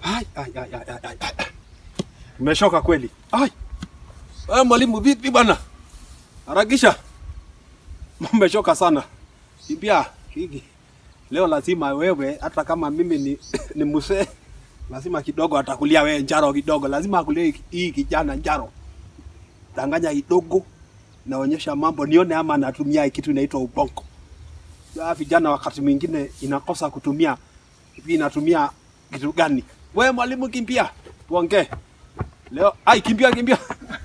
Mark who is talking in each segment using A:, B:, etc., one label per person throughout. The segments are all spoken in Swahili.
A: Ai, ai, ai, ai, ai, ai, ai. Umeshoka kweli. Ai. Wewe mwalimu vipi bwana? Harakisha. Umeshoka sana. Pia hiki leo lazima wewe hata kama mimi ni, ni mzee lazima kidogo atakulia wewe njaro kidogo. Lazima akulie hii kijana njaro. Danganya kidogo naonyesha mambo nione ama natumia kitu inaitwa ubongo. Ya vijana wakati mwingine inakosa kutumia hivi inatumia kitu gani? We mwalimu, kimbia tuongee leo. Ai, kimbia kimbia.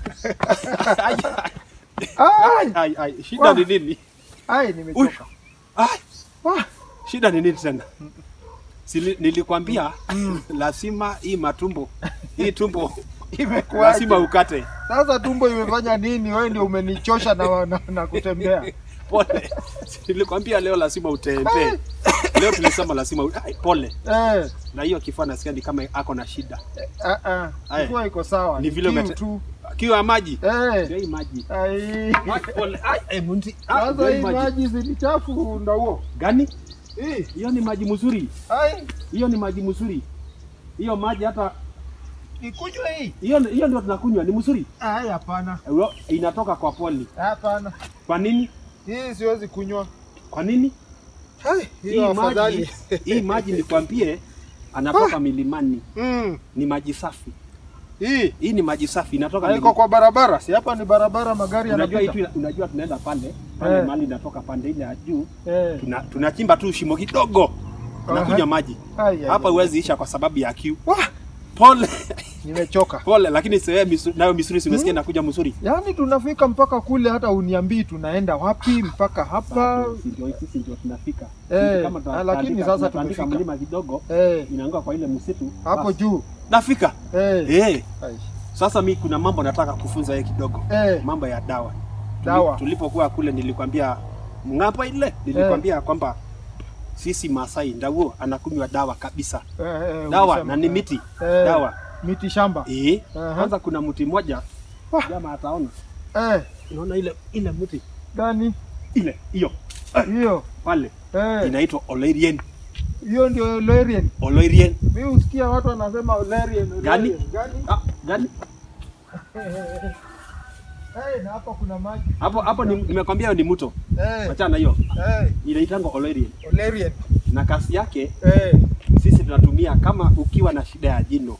A: ai, ai, ai, ai, shida ni nini?
B: Ai, nimechoka.
A: Ai, wah, shida ni nini tena? Sili, nilikwambia lazima hii matumbo hii tumbo
B: Imekuwaje?
A: lazima ukate.
B: Sasa tumbo imefanya nini? Wewe ndio umenichosha na, na, na kutembea.
A: Pole, nilikwambia leo lazima utembee. Leo tulisema lazima u- ai, pole.
B: Eh,
A: Na hiyo kifua nasikia ni kama ako na shida.
B: ah, ah,
A: Aya.
B: kifua iko sawa.
A: Ni vile
B: kiu
A: umete-
B: tu.
A: Kiwa maji.
B: Eh,
A: Ndio hii maji.
B: ai.
A: Ai, Pole. Ai, ai, mundi. Ah, ndio
B: Sasa
A: hii
B: hii
A: maji.
B: maji zilichafu ndo huo.
A: Gani?
B: Eh,
A: Hiyo ni maji mzuri.
B: ai,
A: Hiyo ni maji mzuri. Hiyo maji hata
B: ikunywe hii.
A: hiyo hiyo ndio tunakunywa ni mzuri.
B: Ai, hapana.
A: Ulo- Inatoka kwa poli.
B: Hapana.
A: Kwa nini?
B: Hii siwezi kunywa.
A: Kwa nini?
B: Ai,
A: Hii
B: hiyo
A: maji,
B: afadhali.
A: hii maji nikwambie anatoka milimani.
B: Mm.
A: Ni maji safi.
B: Hii
A: Hii ni maji safi inatoka
B: haiko kwa barabara. Si hapa ni barabara magari
A: Unajua
B: yanapita.
A: itu, unajua tunaenda pale pale
B: Eh.
A: mahali inatoka pande ile ya juu
B: Eh.
A: tuna, tunachimba tu shimo kidogo tunakunywa
B: Aha.
A: maji
B: Ai, ai,
A: hapa
B: ai.
A: huwezi isha kwa sababu ya kiu.
B: Wah,
A: Pole
B: nimechoka.
A: pole, lakini sewe misu, nayo misuri simesikia
B: Hmm?
A: inakuja mzuri.
B: Yaani tunafika mpaka kule, hata uniambii tunaenda wapi mpaka hapa.
A: Bado, si ndio sisi ndio tunafika.
B: Eh,
A: Sisi kama tuna-
B: ah, lakini
A: tunaandika-
B: sasa
A: tunaandika
B: tumefika.
A: mlima kidogo
B: Eh,
A: inaanguka kwa ile msitu
B: hapo
A: basi,
B: juu.
A: nafika.
B: Eh,
A: Eh,
B: ai,
A: sasa mi kuna mambo nataka kufunza yeye kidogo,
B: eh,
A: mambo ya dawa. Tuli-
B: Dawa.
A: Tulipokuwa kule nilikwambia ng'ambo ile nilikwambia kwamba sisi Masai Ndauo anakunywa dawa kabisa.
B: eh, eh,
A: Dawa
B: ulisema.
A: na ni miti.
B: Eh,
A: Dawa.
B: Miti shamba.
A: Eh,
B: Aha.
A: kwanza kuna mti mmoja
B: Wah.
A: jamaa ataona.
B: Eh,
A: Unaona ile ile mti
B: gani
A: ile hiyo
B: hiyo?
A: pale
B: Eh,
A: inaitwa Olerian.
B: hiyo ndio Olerian.
A: Olerian.
B: Mimi husikia watu wanasema Olerian.
A: Gani?
B: Olerian. Gani?
A: Ah, gani?
B: Eh, na hapa kuna maji.
A: Hapo hapo ni- nimekwambia hiyo ni mto.
B: Eh,
A: Achana na hiyo.
B: eh,
A: Inaitangwa Olerian.
B: Olerian.
A: Na kasi yake
B: Eh.
A: sisi tunatumia kama ukiwa na shida ya jino.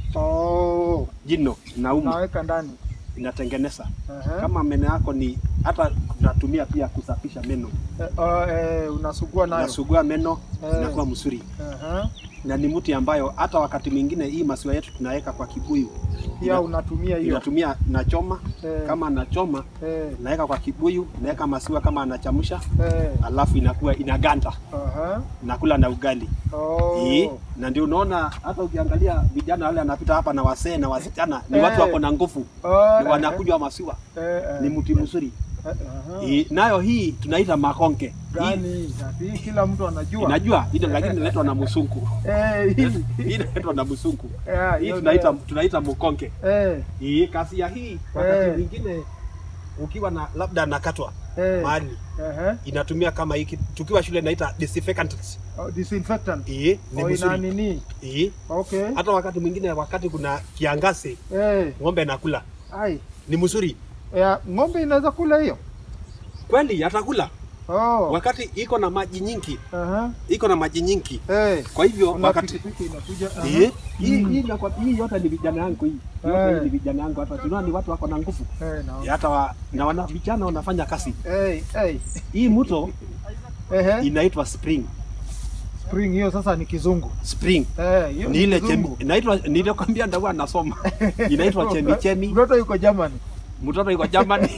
B: Oh,
A: Jino nauma
B: naweka ndani.
A: inatengeneza.
B: Aha.
A: Kama meno yako ni hata tunatumia pia kusafisha meno.
B: Eh, oh, eh, unasugua nayo.
A: Unasugua meno
B: Eh.
A: inakuwa mzuri.
B: Aha.
A: Na ni mti ambayo hata wakati mwingine hii masiwa yetu tunaweka kwa kibuyu.
B: Pia
A: Ina-
B: unatumia hiyo.
A: Inatumia nachoma
B: Eh.
A: kama anachoma
B: Eh,
A: naweka kwa kibuyu, naweka masiwa kama anachamsha,
B: eh.
A: alafu inakuwa inaganda,
B: Aha.
A: nakula na ugali.
B: Oh.
A: Hii na ndio unaona hata ukiangalia vijana wale wanapita hapa na wasee na wasichana ni
B: Eh.
A: watu wako na nguvu,
B: Oh,
A: ni wanakunywa masiwa,
B: eh, eh,
A: ni mti mzuri.
B: eh, aha.
A: Hii nayo hii tunaita makonke. Hii
B: Gani? Ati kila mtu anajua.
A: inajua ile lakini inaletwa na msungu.
B: Eh, hii.
A: Hii inaletwa na msungu.
B: Eh,
A: Hii
B: hiyo
A: tunaita
B: ndio.
A: tunaita mkonke.
B: Eh,
A: Hii kasi ya hii wakati
B: Eh.
A: mwingine ukiwa na labda nakatwa
B: eh.
A: mahali
B: Ehe.
A: inatumia kama hiki tukiwa shule inaita disinfectant.
B: Oh, disinfectant.
A: Hii ni
B: Oh, ina
A: mzuri.
B: nini?
A: Hii
B: Okay.
A: hata wakati mwingine wakati kuna kiangazi
B: Eh,
A: ng'ombe nakula
B: ai.
A: ni mzuri
B: Ya, ng'ombe inaweza kula hiyo?
A: kweli, atakula
B: Oh.
A: wakati iko na maji nyingi,
B: Aha.
A: iko na maji nyingi.
B: Eh.
A: Kwa hivyo
B: Kuna
A: wakati
B: pikipiki inakuja. Aha.
A: hii hii
B: Mm.
A: hii nakwa- hii yote ni vijana yangu hii yote
B: Eh.
A: hii ni vijana yangu hapa, tunaona ni watu wako na nguvu
B: Eh, naona.
A: hata wa, na wana vijana wanafanya kazi.
B: Eh, eh.
A: Hii mto
B: Ehe.
A: inaitwa spring
B: Spring hiyo sasa ni kizungu.
A: spring
B: Eh, hiyo
A: ni ile chemi,
B: kizungu.
A: inaitwa nilikwambia ndakuwa nasoma inaitwa chemi chemi.
B: Mtoto yuko Germany.
A: Mtoto yuko Germany,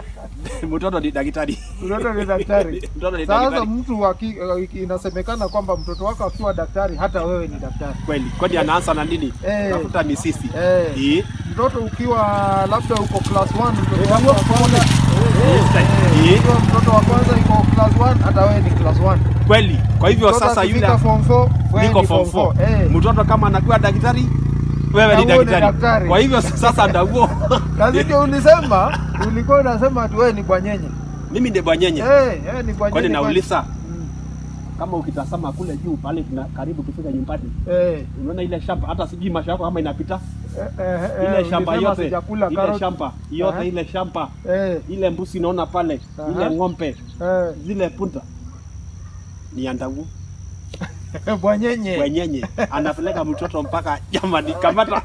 A: mtoto ni daktari,
B: Mtoto ni daktari.
A: mtoto ni
B: Sasa
A: daktari
B: mtu aki, inasemekana kwamba mtoto wako akiwa daktari hata wewe ni daktari.
A: kweli. Kwani anaanza na nini?
B: Eh.
A: Tafuta misisi
B: Eh.
A: hii
B: Mtoto ukiwa labda uko class 1 mtoto wako wa kwanza
A: Yes,
B: eh,
A: eh.
B: ukiwa mtoto wa kwanza iko class 1 hata wewe ni class 1.
A: kweli. Kwa hivyo
B: Mtoto
A: sasa yule
B: akifika form 4 wewe
A: niko
B: ni
A: form
B: form
A: 4
B: 4. Eh.
A: mtoto kama anakuwa daktari wewe ni
B: Na wewe ni
A: daktari.
B: daktari.
A: Kwa hivyo sasa ndaguo
B: Kazi ndio ulisema, ulikuwa unasema ati wewe ni bwanyenye.
A: mimi ndi bwanyenye.
B: Eh, eh ni bwanyenye.
A: Kwani nauliza
B: Mm.
A: kama ukitazama kule juu pale tuna karibu tufike nyumbani,
B: Eh,
A: unaona ile shamba, hata sijui masha yako kama inapita
B: eh, eh, eh,
A: ile shamba
B: ulisema
A: yote,
B: sijakula
A: ile
B: carrot.
A: shamba yote,
B: Aha.
A: ile shamba
B: Eh,
A: ile mbuzi naona pale,
B: Aha.
A: ile ng'ombe,
B: eh,
A: zile punta ni ya Ndagu
B: bwanyenye
A: wenyenye, anapeleka mtoto mpaka jamani, kamata.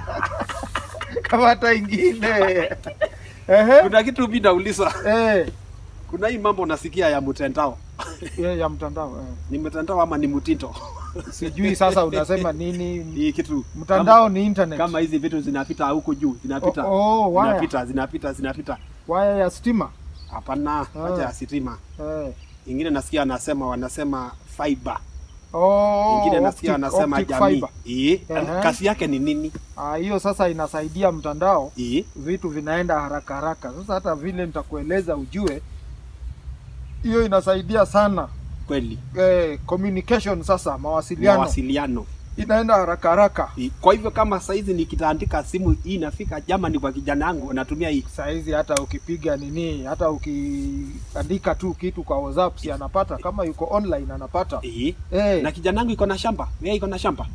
B: kama hata ingine Ehe.
A: Kuna kitu mimi nauliza,
B: Eh,
A: kuna hii mambo nasikia ya mtandao,
B: eh, ya mtandao eh.
A: ni mtandao ama ni mtito?
B: Sijui sasa unasema nini?
A: Hii kitu
B: Mtandao ni internet.
A: kama hizi vitu zinapita huko juu, zinapita
B: Oh, oh, waya.
A: zinapita zinapita zinapita.
B: Waya ya stima.
A: Hapana,
B: Ah.
A: acha ya sitima.
B: Eh.
A: Ingine nasikia anasema wanasema fiber,
B: Oh,
A: ingine nasikia
B: optic-
A: wanasema
B: optic
A: jamii.
B: fiber.
A: Eh,
B: Aha.
A: kazi yake ni nini?
B: Ah, hiyo sasa inasaidia mtandao
A: Eh,
B: vitu vinaenda haraka haraka. Sasa hata vile nitakueleza ujue, hiyo inasaidia sana
A: kweli
B: eh, communication. Sasa mawasiliano
A: mawasiliano.
B: inaenda haraka haraka.
A: Eh, Kwa hivyo kama saizi nikitaandika simu hii inafika jamani kwa kijana wangu natumia hii.
B: Saizi hata ukipiga nini, hata ukiandika tu kitu kwa WhatsApp si anapata, kama yuko online anapata.
A: Eh,
B: Eh,
A: na kijana wangu iko na shamba. Wewe iko na shamba?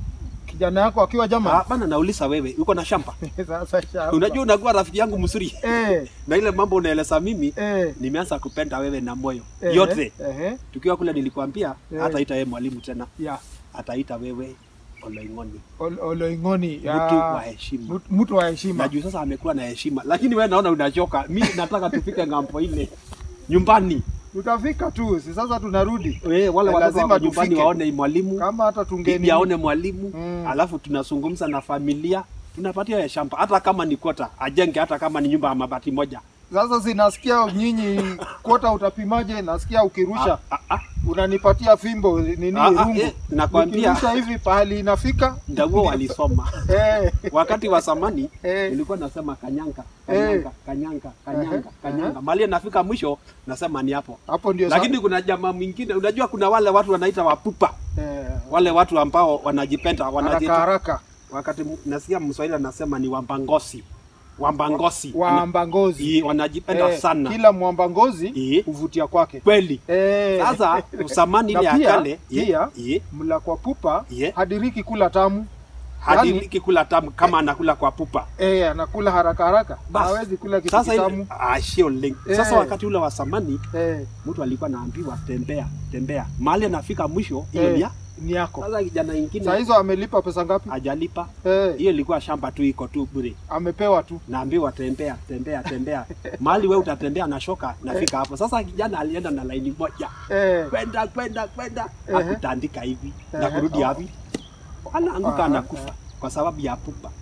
B: kijana yako akiwa jama
A: Ah, bana nauliza wewe, uko na shamba?
B: sasa shamba.
A: Unajua unakuwa rafiki yangu mzuri.
B: eh,
A: Na ile mambo unaeleza mimi
B: eh,
A: nimeanza kupenda wewe na moyo
B: eh,
A: yote.
B: eh,
A: Tukiwa kule nilikwambia
B: Eh.
A: hataita yeye mwalimu tena,
B: ya
A: ataita wewe Oloing'oni,
B: Ol- Oloing'oni ya
A: mtu wa heshima.
B: mtu- mtu wa heshima.
A: Na juu sasa amekuwa na heshima, lakini wewe naona unachoka. Mimi nataka tufike ng'ambo ile nyumbani.
B: Tutafika tu, si sasa tunarudi.
A: Eh, wale
B: Eh,
A: watoto
B: lazima
A: wako nyumbani
B: tufike.
A: waone mwalimu,
B: Kama hata tungeni
A: bibi aone mwalimu,
B: Mm.
A: alafu tunazungumza na familia, tunapatia ya shamba, hata kama ni kota ajenge, hata kama ni nyumba ya mabati moja.
B: Sasa sinasikia nyinyi kwota utapimaje? Nasikia ukirusha
A: Ah, ah, ah.
B: unanipatia fimbo nini
A: Ah, ah,
B: rungu.
A: eh, nakwambia.
B: Nikirusha hivi pahali inafika.
A: Ndaguo walisoma
B: Eh,
A: wakati wa zamani
B: eh,
A: nilikuwa nasema kanyanga
B: Eh.
A: kanyanga kanyanga kanyanga
B: Ehe,
A: kanyanga mali nafika mwisho nasema ni hapo
B: hapo ndio sa-
A: lakini kuna jamaa mwingine unajua kuna wale watu wanaita wapupa
B: eh,
A: wale watu ambao wanajipenda
B: haraka
A: wanajiita
B: haraka
A: wakati mu- nasikia mswahili anasema ni wambangosi wambangosi
B: waamba ngozi.
A: Ii, wanajipenda
B: Eh,
A: sana
B: Kila mwamba ngozi
A: Ii.
B: huvutia kwake.
A: kweli
B: Eh,
A: sasa usamani ile
B: Na
A: ya
B: pia-
A: kale ii,
B: pia-
A: ii,
B: mla kwa pupa
A: Ye.
B: hadiriki kula tamu.
A: hadiriki kula tamu kama anakula kwa pupa
B: Eh, anakula haraka haraka.
A: Bas.
B: Hawezi kula kitu
A: sasa ile
B: kitamu.
A: ah, sio link. sasa
B: Eh.
A: wakati ule wa zamani
B: Eh,
A: mtu alikuwa naambiwa tembea tembea mahali anafika mwisho hiyo
B: eh,
A: ni ya
B: ni yako.
A: sasa kijana
B: Saa
A: ingine
B: hizo amelipa pesa ngapi?
A: ajalipa
B: Eh,
A: hiyo ilikuwa shamba tu iko tu bure
B: amepewa tu.
A: naambiwa tembea tembea tembea mahali we utatembea na shoka nafika hapo sasa kijana alienda na laini moja
B: Eh,
A: kwenda kwenda kwenda
B: Ehe.
A: akutandika hivi na
B: Ehe.
A: kurudi hapi anaanguka
B: Ah,
A: anakufa
B: eh.
A: kwa sababu ya pupa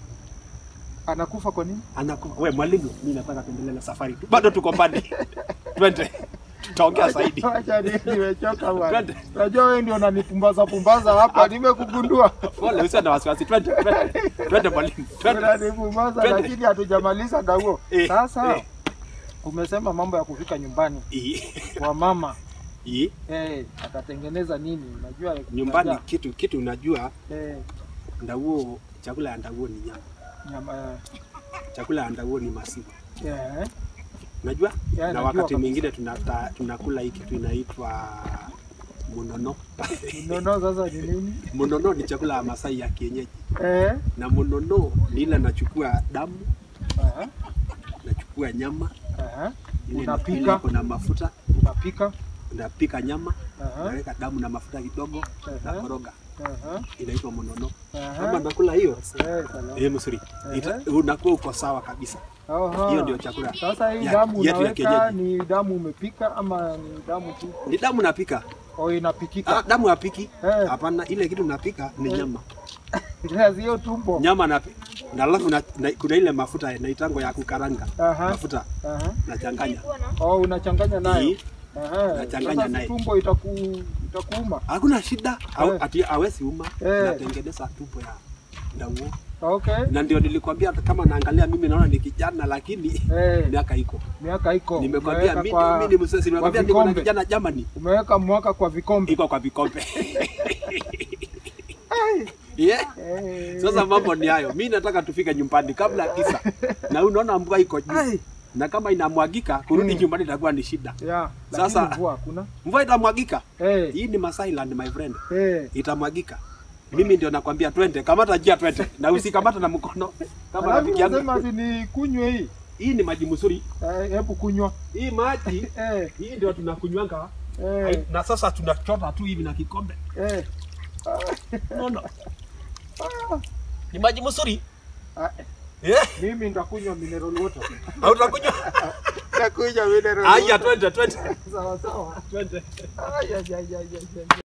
B: anakufa kwa nini?
A: anakufa we mwalimu mi nataka tuendelee na safari tu bado tuko mbali twende tutaongea zaidi
B: Acha ni- nimechoka bwana.
A: Twende.
B: Unajua wewe ndio unanipumbaza pumbaza hapa, nimekugundua.
A: pole usiwe na wasiwasi twende twende twende mwalimu twende
B: Unanipumbaza
A: Twende.
B: lakini hatujamaliza dago.
A: Eh,
B: Sasa
A: eh.
B: umesema mambo ya kufika nyumbani
A: Ii,
B: kwa mama
A: ii,
B: eh, atatengeneza nini? Unajua
A: nyumbani
B: unajua,
A: kitu kitu unajua
B: eh,
A: ndaguo chakula ya ndaguo ni nyama
B: nyama
A: chakula ya ndaguo ni maziwa
B: eh,
A: unajua
B: Yeah,
A: na
B: najua
A: wakati
B: kabisa.
A: mwingine tunata, tunakula hii kitu inaitwa munono
B: nono sasa ni nini?
A: munono ni chakula ya masai ya kienyeji
B: Eh,
A: na munono ni ile nachukua damu
B: eh,
A: nachukua nyama
B: eh,
A: ile
B: Unapika.
A: ile iko na mafuta
B: unapika
A: unapika nyama
B: eh,
A: unaweka damu na mafuta kidogo na
B: eh,
A: koroga
B: eh,
A: inaitwa munono
B: eh,
A: kama nakula hiyo
B: eh, salama.
A: eh, msuri
B: Ehe.
A: Ita- unakuwa uko sawa kabisa
B: Aha.
A: hiyo ndio chakula
B: Sasa hii
A: ya-
B: damu
A: yetu ya
B: unaweka
A: kienyeji.
B: ni damu umepika ama ni damu tu
A: ni damu napika
B: au
A: ah,
B: inapikika?
A: damu napiki
B: Eh.
A: hapana ile kitu napika ni
B: Eh.
A: nyama
B: Sasa hiyo tumbo.
A: nyama na, na alafu na, na, kuna ile mafuta naitango ya kukaranga
B: Aha.
A: mafuta
B: Aha.
A: nachanganya
B: Oh, unachanganya nayo.
A: Hii,
B: Aha.
A: Nachanganya
B: Sasa si
A: naye.
B: tumbo itaku itakuuma.
A: hakuna shida au,
B: Eh.
A: ati awezi uma
B: Eh.
A: natengeneza tumbo ya ndauo
B: Okay.
A: na ndio nilikwambia hata kama naangalia mimi naona ni kijana lakini
B: Eh,
A: miaka iko
B: miaka iko.
A: nimekwambia
B: Umeweka
A: mimi
B: kwa-
A: mimi ni msesi nimekwambia niko na
B: vikombe.
A: kijana Germany
B: Umeweka mwaka kwa vikombe.
A: iko kwa vikombe yeah.
B: Eh.
A: Sasa mambo ni hayo, mi nataka tufike nyumbani kabla ya tisa, na unaona mvua iko juu.
B: Ai,
A: na kama inamwagika kurudi
B: Mm.
A: nyumbani itakuwa ni shida.
B: Yeah, lakini
A: Sasa-
B: mvua hakuna.
A: Mvua itamwagika.
B: Eh,
A: Hii ni Masai Land my friend,
B: eh.
A: itamwagika. Mimi ndio nakwambia twende, kamata njia twende, na usikamata na mkono kama
B: Alafu
A: rafiki yangu.
B: unasema ati ni kunywe hii.
A: Hii ni maji mzuri,
B: Eh, Hebu kunywa.
A: hii maji
B: Eh,
A: hii ndio tunakunywanga
B: eh,
A: na sasa tunachota tu hivi na kikombe.
B: eh.
A: Unaona? Ni maji mzuri.
B: Ah,
A: Eh,
B: Mimi nitakunywa mineral water.
A: hautakunywa.
B: Nitakunywa mineral
A: Haya,
B: water.
A: twende twende.
B: Sawa sawa.
A: Twende.
B: Ay, ay, ay, ay, ay, ay.